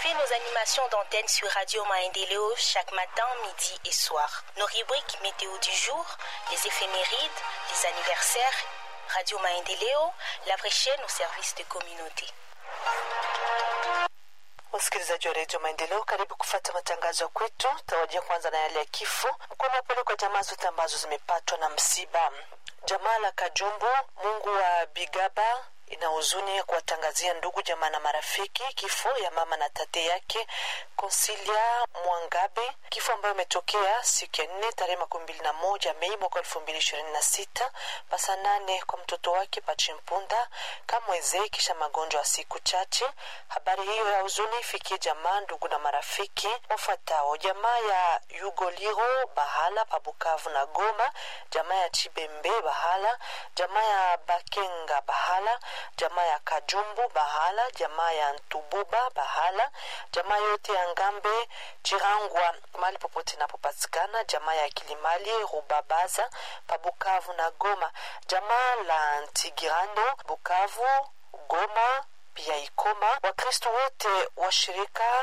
Suivez nos animations d'antenne sur Radio Maendeleo chaque matin, midi et soir. Nos rubriques météo du jour, les éphémérides, les anniversaires, Radio Maendeleo, la vraie chaîne au service de communauté. Wasikilizaji wa redio Maendeleo, karibu kufata matangazo ya kwetu. Tawajia kwanza na yale ya kifo. Mkono wapelekwa jamaa zote ambazo zimepatwa na msiba. Jamaa la Kajumbu, Mungu wa Bigaba ina huzuni ya kuwatangazia ndugu jamaa na marafiki kifo ya mama na tate yake Konsilia Mwangabe, kifo ambayo imetokea siku ya nne tarehe makumi mbili na moja Mei mwaka elfu mbili ishirini na sita pasa nane kwa mtoto wake Pachimpunda Kamweze kisha magonjwa ya siku chache. Habari hiyo ya huzuni ifikie jamaa, ndugu na marafiki wafuatao: jamaa ya Yugoliro Bahala pa Bukavu na Goma, jamaa ya Chibembe Bahala, jamaa ya Bakenga Bahala, jamaa ya Kajumbu Bahala, jamaa ya Ntububa Bahala, jamaa yote ya Ngambe Chirangwa mahali popote inapopatikana, jamaa ya Kilimali Rubabaza pa Bukavu na Goma, jamaa la Ntigirano Bukavu, Goma pia Ikoma. Wakristo wote wa shirika